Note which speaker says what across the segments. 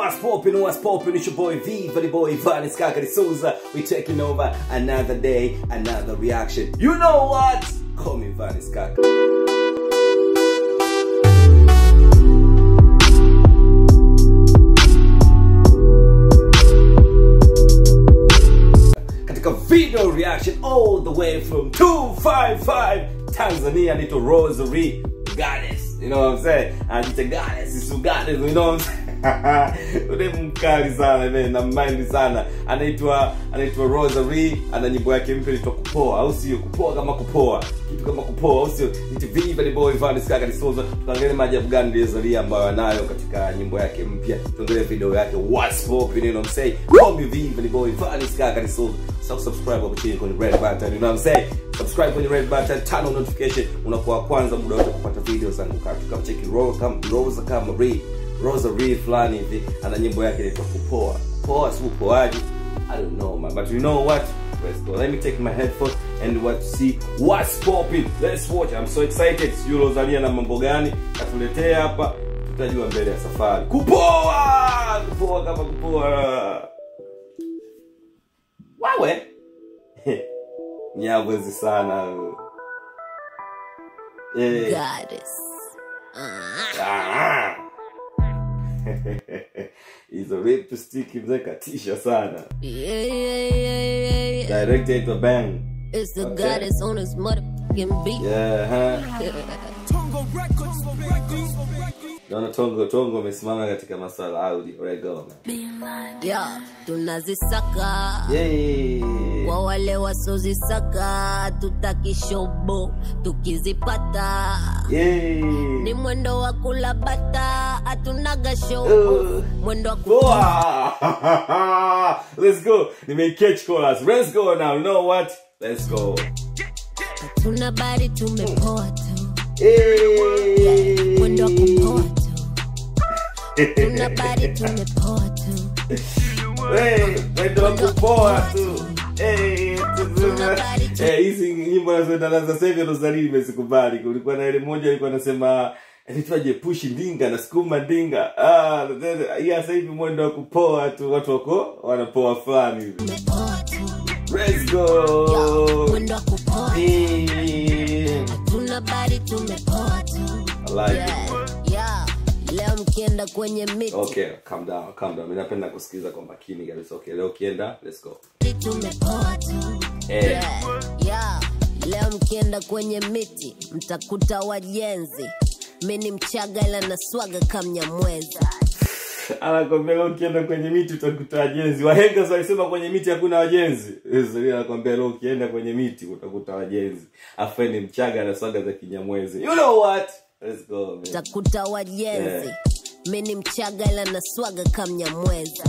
Speaker 1: What's poppin', what's poppin', it's your boy Viva the boy Vanis Kakari Souza. We taking over another day, another reaction. You know what? Call me Vanis Kaka. katika video reaction all the way from 255 Tanzania nito Rosary Goddess you know what I'm saying anajiita Goddess is Goddess you know what I'm saying ule mkali sana man na mind sana anaitwa anaitwa Rosary ana nyimbo yake mpya inaitwa kupoa au sio kupoa kama kupoa kitu kama kupoa au sio niti viva the boy Vanis Kaka Disoza tuangalie maajabu gani aliyozalia ambayo anayo katika nyimbo yake mpya tuangalie video yake what's popping you know what I'm saying call me viva the boy Vanis Kaka Disoza so subscribe hapo chini kwenye red button you know what I'm saying subscribe kwenye red button turn on notification unakuwa wa kwanza muda wote kupata video zangu kama cheki Rosa Rosa kama Marie Rosary fulani hivi ana nyimbo yake inaitwa kupoa poa si upoaji I don't know man but you know what let's go let me take my headphones and what see what's popping let's watch I'm so excited sijui Rosalia na mambo gani katuletea hapa tutajua mbele ya safari kupoa kupoa kama kupoa wawe nyabwezi sana eh
Speaker 2: Goddess. Uh,
Speaker 1: Ah. hizo lipstick mzee katisha sana
Speaker 2: yeah, yeah, yeah, yeah, yeah.
Speaker 1: director aitwa bang
Speaker 2: It's the
Speaker 1: Okay.
Speaker 2: goddess on his motherfucking beat.
Speaker 1: yeah huh? naona tongo tongo amesimama katika maswala audio rego
Speaker 2: Yeah, tunazisaka
Speaker 1: yay
Speaker 2: kwa wale wasozisaka tutaki shobo tukizipata
Speaker 1: yay
Speaker 2: ni mwendo wa kula bata hatunaga show
Speaker 1: Uh.
Speaker 2: mwendo wa ku
Speaker 1: Boah! let's go nimeicatch chorus let's go now you know what let's go
Speaker 2: tuna bari tumepoa tu
Speaker 1: Hey!
Speaker 2: mwendo wa kupoa tu tuna bari tumepoa tu
Speaker 1: Hey, mwendo wa kupoa tu Hey, tuzuma. Eh, hizi nyimbo nazoenda sasa hivi Rosalie nimezikubali. Kulikuwa na ile moja alikuwa anasema anaitwaje pushi ndinga na sukuma ndinga. Ah, hii sasa hivi mwendo wa kupoa tu watu wako wanapoa fulani hivi.
Speaker 2: tumepoa tu
Speaker 1: Let's go.
Speaker 2: mwendo wa kupoa
Speaker 1: Eh,
Speaker 2: tuna bari tumepoa tu
Speaker 1: I like it.
Speaker 2: yeah, yeah. leo mkienda kwenye miti
Speaker 1: Okay, calm down, calm down. Mimi napenda kusikiliza kwa makini kabisa. Okay, leo ukienda, let's go.
Speaker 2: tumepoa tu
Speaker 1: Eh.
Speaker 2: yeah, yeah. leo mkienda kwenye miti mtakuta wajenzi mi ni mchaga ila naswaga kamnyamwezi
Speaker 1: anakwambia leo ukienda kwenye miti utakuta wajenzi wahenga sasa walisema kwenye miti hakuna wajenzi Zuri anakwambia leo ukienda kwenye miti utakuta wajenzi afa ni mchaga na swaga za kinyamwezi you know what let's go man.
Speaker 2: mtakuta wajenzi
Speaker 1: Yeah.
Speaker 2: mi ni mchaga ila naswaga kamnyamwezi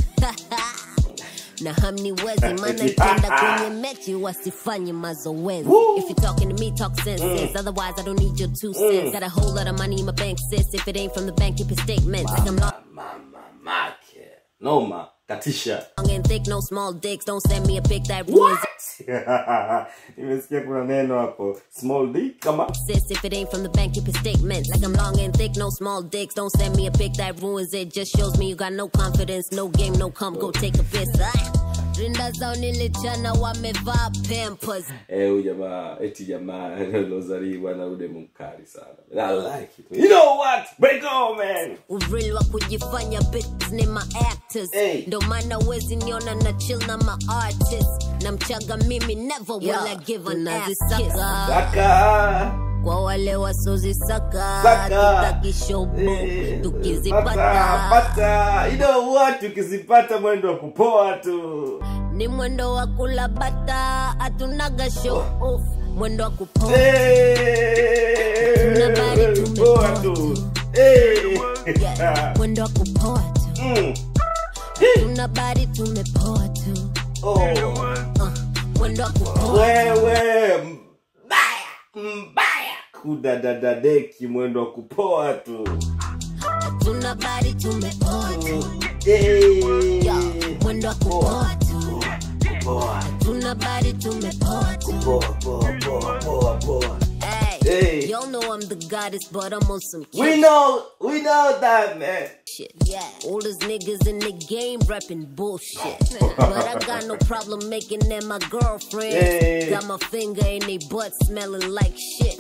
Speaker 2: na hamniwezi maana ikienda kwenye mechi wasifanye mazoezi
Speaker 1: Woo.
Speaker 2: if you talking to me talk sense sis. otherwise i don't need your two cents got a whole lot of money in my bank sis if it ain't from the bank keep your statements like i'm not
Speaker 1: mama make noma katisha
Speaker 2: long and thick no small dicks don't send me a pic that ruins
Speaker 1: nimesikia kuna neno hapo small d kama
Speaker 2: sis if it ain't from the bank keep your statements like i'm long and thick no small dicks don't send me a pic that ruins it just shows me you got no confidence no game no come go take a piss ah. rinda zao nilichana wamevaa pampers
Speaker 1: eh huyu jamaa eti jamaa Rosalie bwana ude mkali sana i like it you know what break on man
Speaker 2: uril wa kujifanya bitches ni ma actors
Speaker 1: Hey.
Speaker 2: ndo maana wezi niona na chill na ma artists na mchaga mimi never will I give an ass kiss
Speaker 1: Saka.
Speaker 2: kwa wale wasozisaka
Speaker 1: Saka.
Speaker 2: tutaki shobo
Speaker 1: Eh, pata,
Speaker 2: tukizipata
Speaker 1: pata. You know what? tukizipata mwendo wa kupoa tu
Speaker 2: ni mwendo wa kula bata hatunaga show off mwendo wa kupoa
Speaker 1: Eh,
Speaker 2: Tunabari tumepoa
Speaker 1: poa tu Eh.
Speaker 2: Yeah, mwendo wa kupoa tu
Speaker 1: Mm.
Speaker 2: tuna bari tumepoa tu
Speaker 1: Oh.
Speaker 2: uh, mwendo wa kupoa
Speaker 1: wewe mbaya mbaya kudadadadeki mwendo wa kupoa tu
Speaker 2: tuna bari tumepoa tu
Speaker 1: Eh.
Speaker 2: Yeah, mwendo wa kupoa tu
Speaker 1: Kupoa,
Speaker 2: tuna bari tumepoa tu
Speaker 1: poa, poa, poa, poa, poa.
Speaker 2: Hey,
Speaker 1: Hey.
Speaker 2: y'all know I'm the goddess, but I'm on some
Speaker 1: We
Speaker 2: cute
Speaker 1: know, we know that, man.
Speaker 2: shit. Yeah. Oldest niggas in the game rapping bullshit. but I got no problem making them my girlfriend.
Speaker 1: Hey.
Speaker 2: Got my finger in they butt smelling like shit.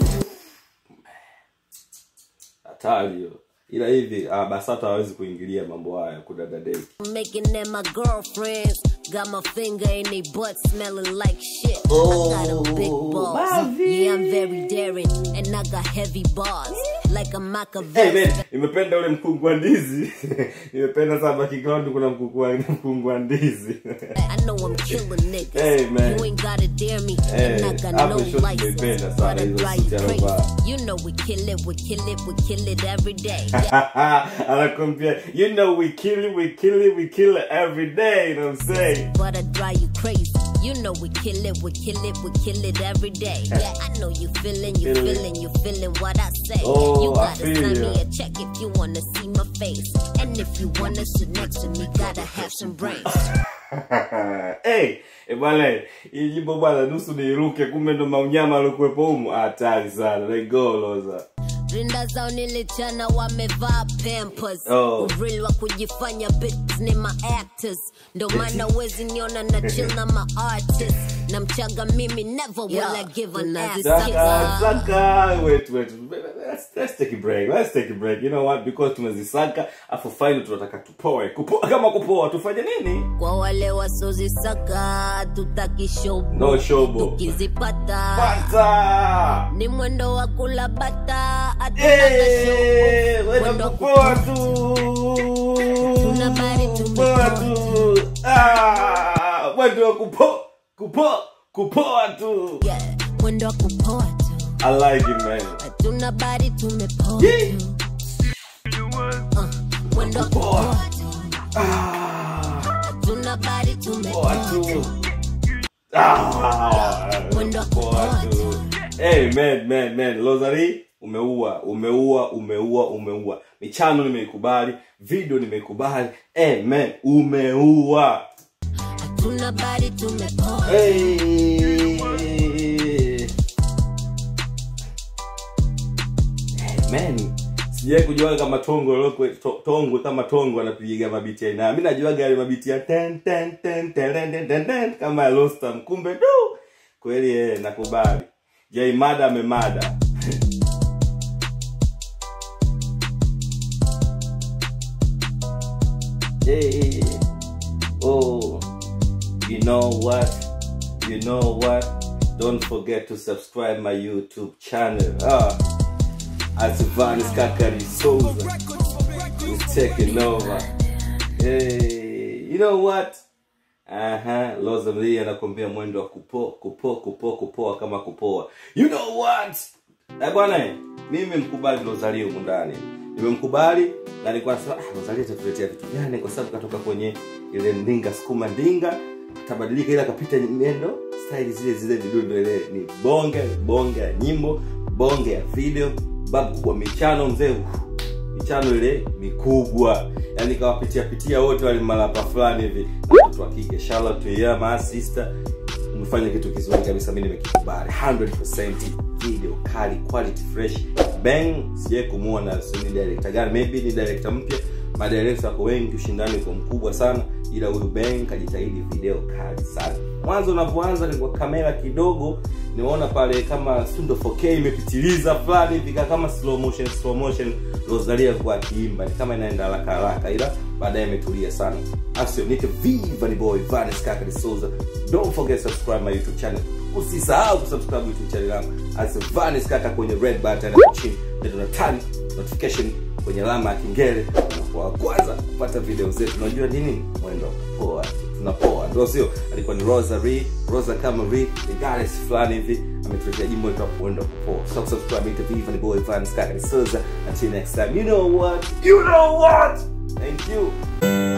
Speaker 1: Hatari hiyo. Ila hivi ah, BASATA hawezi kuingilia mambo haya kudadadeki.
Speaker 2: Making them my girlfriends. Got my finger in they butt smelling like shit.
Speaker 1: Oh,
Speaker 2: I got a big balls.
Speaker 1: Mavi.
Speaker 2: Yeah, I'm very daring. And I got heavy bars. Like a
Speaker 1: Hey
Speaker 2: Machiavelli.
Speaker 1: man, nimependa ule mkungu wa ndizi. nimependa sana background kuna mkungu wa mkungu wa ndizi.
Speaker 2: I know I'm killing niggas.
Speaker 1: Hey, man.
Speaker 2: You ain't gotta dare me.
Speaker 1: Hey,
Speaker 2: and I got
Speaker 1: hapo
Speaker 2: no
Speaker 1: show
Speaker 2: license.
Speaker 1: tumeipenda
Speaker 2: But
Speaker 1: sana
Speaker 2: I
Speaker 1: hizo
Speaker 2: drive you
Speaker 1: siku
Speaker 2: crazy.
Speaker 1: alivaa.
Speaker 2: You know we kill it, we kill it, we kill it every day. Yeah.
Speaker 1: anakwambia you know we kill it we kill it we kill it every day you know what i'm saying
Speaker 2: but I drive you crazy. You know we kill it, we kill it, we kill it every day. Yeah, I know you feeling, you
Speaker 1: Feel it.
Speaker 2: feeling, you feeling what I say.
Speaker 1: Oh,
Speaker 2: you
Speaker 1: I
Speaker 2: gotta
Speaker 1: feel
Speaker 2: send
Speaker 1: ya.
Speaker 2: me a check if you wanna see my face. And if you wanna sit next to me, gotta have some brains.
Speaker 1: hey, eh bwana hii jimbo bwana nusu niiruke kumbe ndo maunyama aliokuwepo humu hatari sana let go loza
Speaker 2: rinda zao nilichana wamevaa pampers
Speaker 1: Oh.
Speaker 2: urili wa kujifanya bitches ni ma actors ndo maana wezi niona na chill na ma artist na mchaga mimi never will I give an ass
Speaker 1: Saka,
Speaker 2: sucker.
Speaker 1: saka, wait, wait. Let's, let's take a break. Let's take a break. You know what? Because tumezisaka, afu final tunataka tupoe. Kupoa kama kupoa, tufanye nini?
Speaker 2: kwa wale wasozisaka tutaki shobo
Speaker 1: No shobo.
Speaker 2: tukizipata
Speaker 1: Pata!
Speaker 2: ni mwendo wa kula bata hatunaga
Speaker 1: Eh,
Speaker 2: shobo.
Speaker 1: wewe
Speaker 2: Mwendo wa
Speaker 1: kupoa
Speaker 2: kupoa.
Speaker 1: tu.
Speaker 2: Tunabari
Speaker 1: Kupoa
Speaker 2: tumepoa.
Speaker 1: tu. Ah, mwendo wa kupoa, kupoa, kupoa tu.
Speaker 2: Yeah, mwendo wa kupoa tu
Speaker 1: I like it, man.
Speaker 2: hatuna bari tumepoa
Speaker 1: Yeah.
Speaker 2: tu Uh, mwendo wa kupoa tu
Speaker 1: Ah.
Speaker 2: hatuna bari
Speaker 1: Poa
Speaker 2: tumepoa
Speaker 1: tu.
Speaker 2: tu
Speaker 1: Ah,
Speaker 2: Mwendo wa
Speaker 1: poa
Speaker 2: kupoa
Speaker 1: tu. Hey, man, man, man. Lozari, umeua, umeua, umeua, umeua. Michano nimeikubali, video nimeikubali. Hey, man, umeua.
Speaker 2: hatuna bari tumepoa
Speaker 1: Hey. Hey, man. Sijai kujua kama tongo loko to, tongwe kama tongo anapiga mabiti ya aina. Mimi najuaga yale mabiti ya ten ten ten ten ten ten ten kama ya Lostam. Kumbe tu kweli eh nakubali. Jay mada amemada. hey. Oh, you know what? You know what? Don't forget to subscribe my YouTube channel. Ah, Asivanis Kakari Souza is taking over. Hey, you know what? Aha, Loza Mlee anakwambia mwendo wa kupo kupo kupo kupoa kama kupoa. You know what? Na bwana, eh, mimi mkubali Rosalie humu ndani. Nimemkubali na nilikuwa nasema ah, Rosalie atatuletea vitu gani kwa sababu katoka kwenye ile ndinga sukuma ndinga tabadilika ile akapita nyendo style zile zile vidundo ile ni bonge bonge ya nyimbo bonge ya video babu kubwa michano mzee uh, michano ile mikubwa yani kawapitia pitia wote wale malapa fulani hivi na watoto wa kike shout out to you my sister umefanya kitu kizuri kabisa mimi nimekikubali 100% video kali quality fresh bang sijai kumuona si ni director gani maybe ni director mpya madirekta wako wengi ushindani uko mkubwa sana ila huyu bang kajitahidi video kali sana mwanzo unavyoanza ni kwa kamera kidogo nimeona pale kama sundo 4k imepitiliza fulani hivi ka- kama slow motion slow motion rosalia kwa akiimba ni kama inaenda haraka haraka ila baadaye imetulia sana asio nite viva ni boy vanes kaka de souza don't forget to subscribe my youtube channel usisahau kusubscribe youtube channel yangu as vanes kaka kwenye red button hapo chini ndio na turn notification kwenye alama ya kengele unakuwa wa kwanza kupata video zetu unajua nini mwendo wa kupoa tunapoa ndio sio alikuwa ni rosary rosa kama ri regardless fulani hivi ametuletea jimbo letu hapo mwendo wa kupoa so subscribe me to viva ni boy vanes kaka de souza until next time you know what you know what thank you